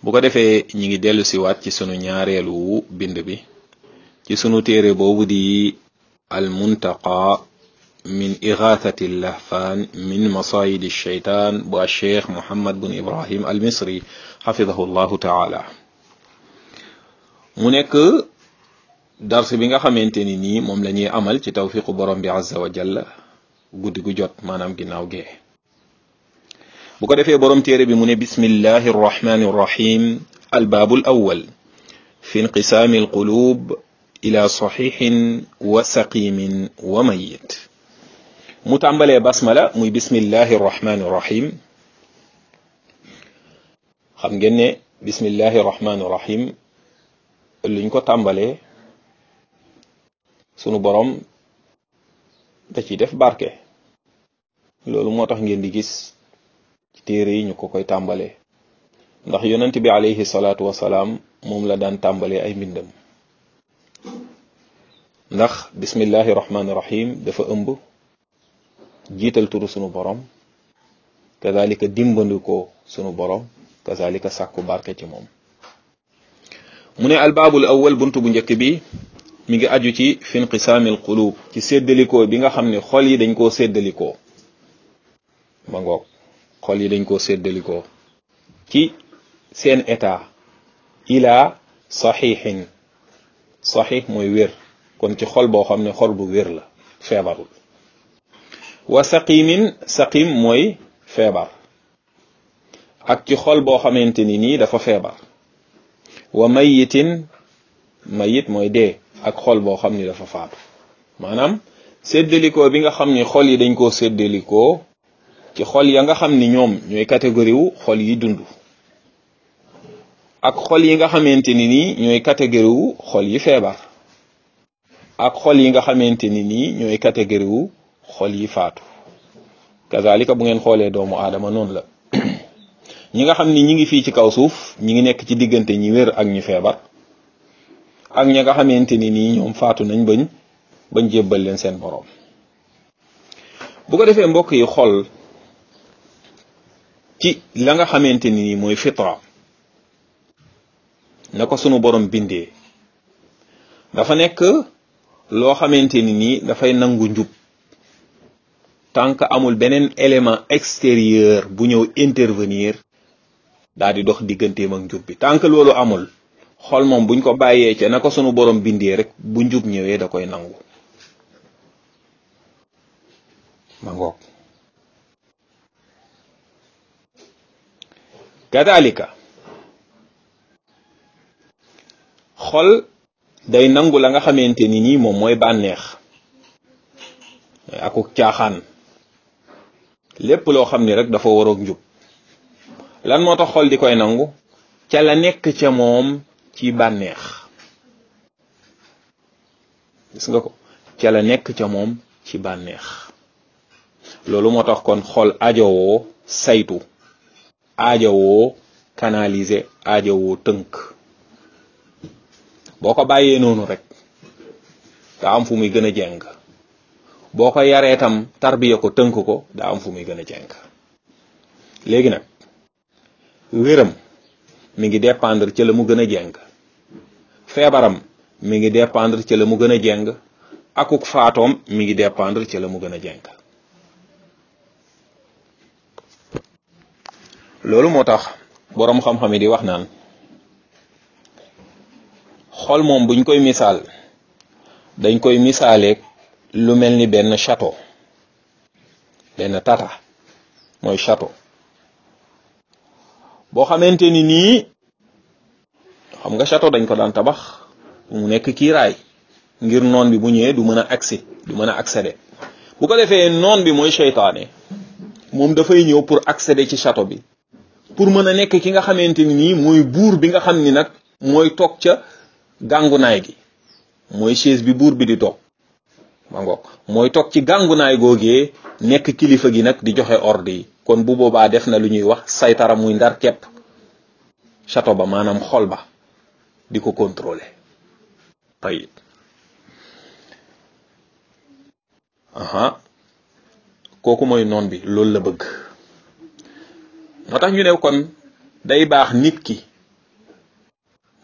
bu ko defee ñi ngi dellu siwaat ci sunu ñaareelu bind bi ci sunu téere boobu di al muntaqa min igathati lahfaan min masayidi sheytaan bu alcheikh mohammad bun ibrahim al misri xafidahu llahu taala mu nekk dars bi nga xamante ni nii moom la ñuy amal ci tawfiqu borom bi azza wa jalla guddi gu jot maanaam ginnaaw gee bu ko defee borom téere bi mu ne bismillahi arrahmani arrahim albaabu alawal fi inqisaami alqulub ila saxiixin wa saqimin wa mayit mu tàmbalee basmala muy bismillahi arrahmani arrahim xam ngeen ne bismillahi arrahmani arrahim luñ ko tàmbalee sunu borom da ciy def barke loolu moo tax ngeen di gis ci téere yi ñu ko koy tàmbalee ndax yonent bi alayhi salaatu wasalaam moom la daan tàmbalee ay mbindam ndax bismillahi rahmaani rahim dafa ëmb jiital turu sunu borom kazalika dimbandikoo sunu borom kazalika sàkku barke ci moom mu ne albaabul awwal buntu bu njëkk bi mi ngi aju ci fi inqisaamil qulub ci séddalikoo bi nga xam ne xol yi dañ koo séddalikoo ma ngoog xol yi dañ koo séddalikoo ci seen état ila saxiixin saxiix mooy wér kon ci xol boo xam ne xol bu wér la feebarul wa saqimin saqim mooy feebar ak ci xol boo xamante ni nii dafa feebar wa mayitin mayit mooy dee ak xol boo xam ni dafa faatu maanaam séddalikoo bi nga xam ni xol yi dañ koo séddalikoo ci xol ya nga xam ni ñoom ñooy catégorie wu xol yi dund ak xol yi nga xamante ni nii ñooy catégorie wu xol yi feebar ak xol yi nga xamante ni nii ñooy catégorie wu xol yi faatu kazalika bu ngeen xoolee doomu aadama noonu la ñi nga xam ni ñi ngi fii ci kaw suuf ñi ngi nekk ci diggante ñi wér ak ñi feebar ak ña nga xamante ni nii ñoom faatu nañ bañ bañ jébbal leen seen boroom bu ko defee mbokk yi xol ci la nga xamante ni nii mooy fitra na ko sunu borom bindee dafa nekk loo xamante ni nii dafay nangu njub tant que amul beneen élément extérieur bu ñëw intervenir daal di dox digganteem ak njub bi tant que loolu amul xol moom buñ ko bàyyee ca na ko sunu borom bindee rek bu njub ñëwee da koy nangu ma ngoog kadalika xol day nangu la nga xamante ni nii moom mooy bànneex akuk caaxaan lépp loo xam ni rek dafa waroog njub lan moo tax xol di koy nangu ca la nekk ca moom ci bànneex gis nga ko ca la nekk ca moom ci bànneex loolu moo tax kon xol ajowoo saytu ajowoo canaliser ajowoo tënk boo ko bàyyee noonu rek daa am fu muy gën a jeng boo ko yaree tam tarbiya ko tënk ko daa am fu muy gën a jeng léegi nag wéram mi ngi dépendre ca la mu gën a jeng feebaram mi ngi dépendre ca la mu gën a jeng akuk faatoom mi ngi dépendre ca la mu gën a jeng loolu moo tax boroom xam-xam yi di wax naan xol moom buñ koy misaal dañ koy misaaleeg lu mel ni benn château benn tata mooy château boo xamante ni nii xam nga château dañ ko daan tabax mu nekk kiiraay ngir noon bi bu ñëwee du mën a accès du mën a accéder bu ko defee noon bi mooy seytaane moom dafay ñëw pour accéder ci château bi pour mën a nekk ki nga xamante ni nii mooy buur bi nga xam ni nag mooy toog ca gàngunaay gi mooy chaise bi buur bi di toog ma ngoog mooy toog ci gàngunaay googee nekk kilifa gi nag di joxe ordre yi kon bu boobaa def na lu ñuy wax saytara muy ndar kepp château ba maanaam xol ba di ko contrôler tayib aha kooku mooy noon bi loolu la bëgg moo tax ñu ne kon day baax nit ki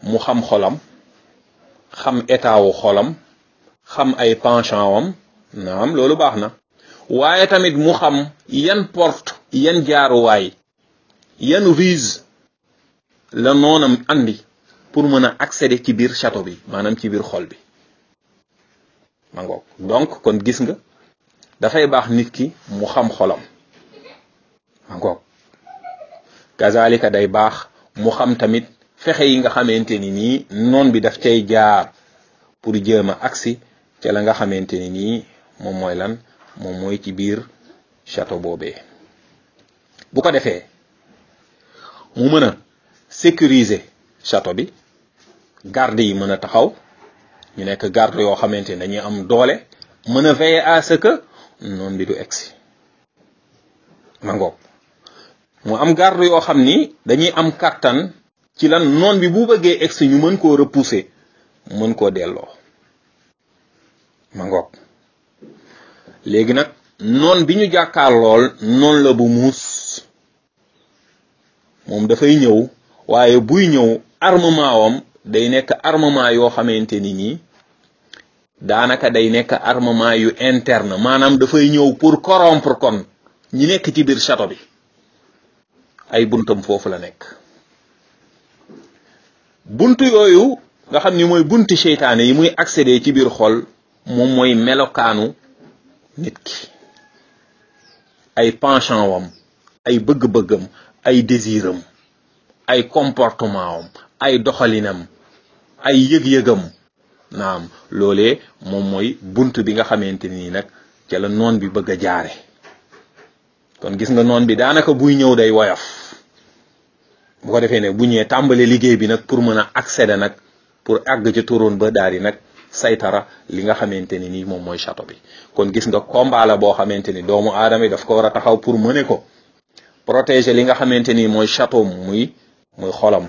mu xam xolam xam état wu xolam xam ay penchant wam naam loolu baax na waaye tamit mu xam yan porte yan jaaruwaay yan ruse la noonam andi pour mën a accéder ci biir château bi maanaam ci biir xol bi ma ngoog donc kon gis nga dafay baax nit ki mu xam xolam ma ngoog kazalika day baax mu xam tamit fexe yi nga xamante ni nii noon bi daf cay jaar pour jéem a agsi ca la nga xamante ni nii moom mooy lan moom mooy ci biir château boobee bu ko defee mu mën a sécuriser château bi garde yi mën a taxaw ñu nekk garde yoo xamante ni dañuy am doole mën a veiller à ce que noon bi du egsi ma ngoog mu am garde yoo xam ni dañuy am kàttan ci lan noon bi bu bëggee egsi ñu mën koo repousser mën koo delloo ma ngoog léegi nag noon bi ñu jàkkaar lool noon la bu muus moom dafay ñëw waaye buy ñëw armement wam day nekk armement yoo xamante ni nii daanaka day nekk armement yu interne maanaam dafay ñëw pour corrompre kon ñi nekk ci biir château bi ay buntam foofu la nekk buntu yooyu nga xam ni mooy bunti seytaane yi muy accéder ci biir xol moom mooy melokaanu nit ki ay penchant wam ay bëgg-bëggam ay désiram ay comportement wam ay doxalinam ay yëg-yëgam naam loolee moom mooy bunt bi nga xamante nii nag ca la noon bi bëgg a jaare kon gis nga noon bi daanaka buy ñëw day woyof bu ko defee ne bu ñëwee tàmbale liggéey bi nag pour mën a accéder nag pour àgg ci turoon ba daal di nag saytara li nga xamante ni nii moom mooy château bi kon gis nga combat la boo xamante ni doomu aadama yi daf ko war a taxaw pour mëne ko protéger li nga xamante ni mooy château muy muy xolam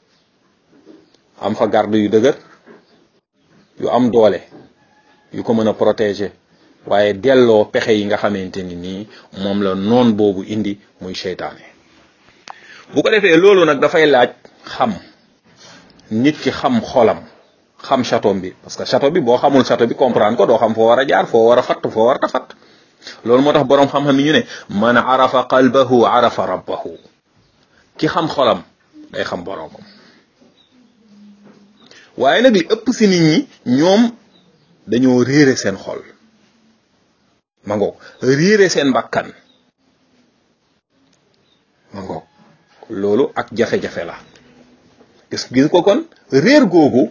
am fa garde yu dëgër yu am doole yu ko mën a protéger waaye delloo pexe yi nga xamante ni nii moom la noon boobu indi muy seytaane bu ko defee loolu nag dafay laaj xam nit ki xam xolam xam château bi parce que château bi boo xamul château bi comprendre ko doo xam foo war a jaar foo war a fatt foo war a fatt loolu moo tax boroom xam-xam yi ñu ne man arafa qalbahu arafa rabbahu ki xam xolam day xam boroomam waaye nag li ëpp si nit ñi ñoom dañoo réere seen xol ma ngoog réere seen bakkan ma ngoog loolu ak jafe-jafe la gis gis ko kon réer googu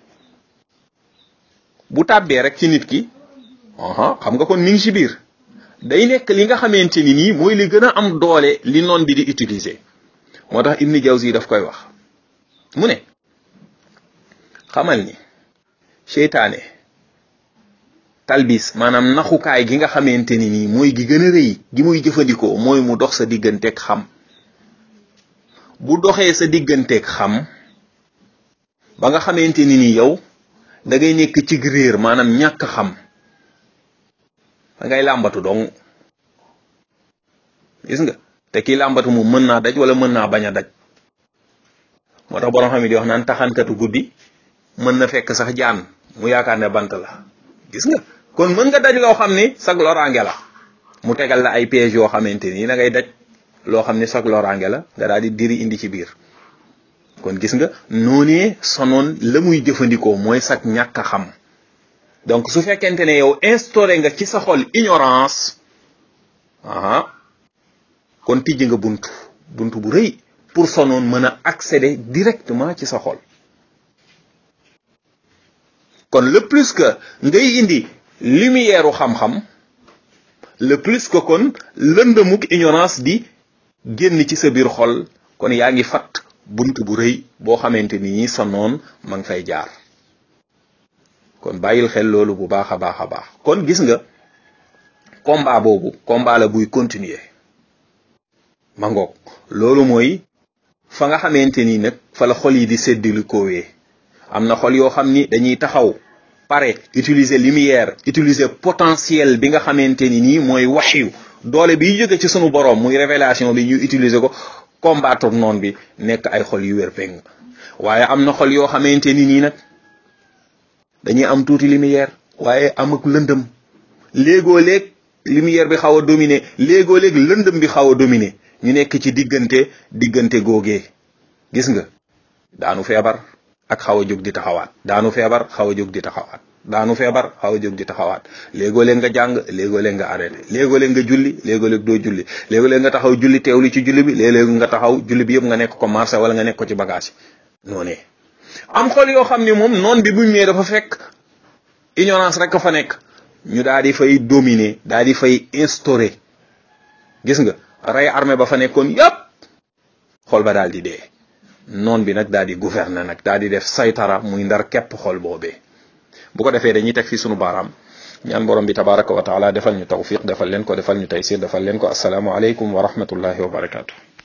bu tàbbee rek ci nit ki aha xam nga kon mi ngi ci biir day nekk li nga xamante ni nii mooy li gën a am doole li noon bi di utiliser moo tax Ibn Jawzi daf koy wax mu ne xamal ni seytaane talbis maanaam naxukaay gi nga xamante ni nii mooy gi gën a rëy gi muy jëfandikoo mooy mu dox sa digganteeg xam bu doxee sa digganteeg xam ba nga xamante ni nii yow da ngay nekk ci réer maanaam ñàkk xam da ngay làmbatu dong gis nga te kii làmbatu moom mën naa daj wala mën naa bañ a daj moo tax borom xam yi di wax naan taxankatu guddi mën na fekk sax jaan mu yaakaar ne bant la gis nga kon mën nga daj loo xam ni sag loraange la mu tegal la ay pièges yoo xamante ni da ngay daj loo xam ni sag loraange la nga daal di diri indi ci biir kon gis nga noonee sonoon la muy jëfandikoo mooy sag ñàkk a xam donc su fekkente ne yow instauré nga ci sa xol ignorance aha kon tijji nga buntu buntu bu rëy pour sonoon mën a accéder directement ci sa xol kon le plus que ngay indi lumière u xam-xam le plus que kon lëndëmuk ignorance di génn ci sa biir xol kon yaa ngi fat bunt bu rëy boo xamante ni sa noon ma ngi fay jaar kon bàyyil xel loolu bu baax a baax a baax kon gis nga combat boobu combat la buy continuer ma ngoog loolu mooy fa nga xamante ni nag fa la xol yi di séddali koowee am na xol yoo xam ni dañuy taxaw pare utiliser lumière utiliser potentiel bi nga xamante ni nii mooy waxyu doole biy jóge ci sunu borom muy révélation bi ñu utiliser ko combattre noon bi nekk ay xol yu wér péng waaye am na xol yoo xamante ni nii nag dañuy am tuuti lumière waaye am ak lëndëm léegoo léeg lumière bi xaw a dominer léegoo léeg lëndëm bi xaw a dominer ñu nekk ci diggante diggante googee gis nga daanu feebar ak xaw a jóg di taxawaat daanu feebar xaw a jóg di taxawaat daanu feebar xaw a jóg di taxawaat léegoo léeg nga jàng léegoo léeg nga arrêté léegoo léeg nga julli léegoo léeg doo julli léegoo léeg nga taxaw julli teewlu ci julli bi léeg-léeg nga taxaw julli bi yëpp nga nekk ko marché wala nga nekk ko ci bagage yi noonee am xol yoo xam ne moom noon bi buñ ñëwee dafa fekk ignorance rek fa nekk ñu daal di fay dominer daal di fay instaurer gis nga rey armée ba fa nekkoon yépp xol ba daal di dee noon bi nag daal di gouverner nag daal di def saytara muy ndar képp xol boobee bu ko defee dañuy teg fii sunu baaraam ñaan borom bi tabaraka wa taala defal ñu tawfiq defal leen ko defal ñu taysir defal leen ko asalaamu aleykum wa rahmatullahi wa barakatu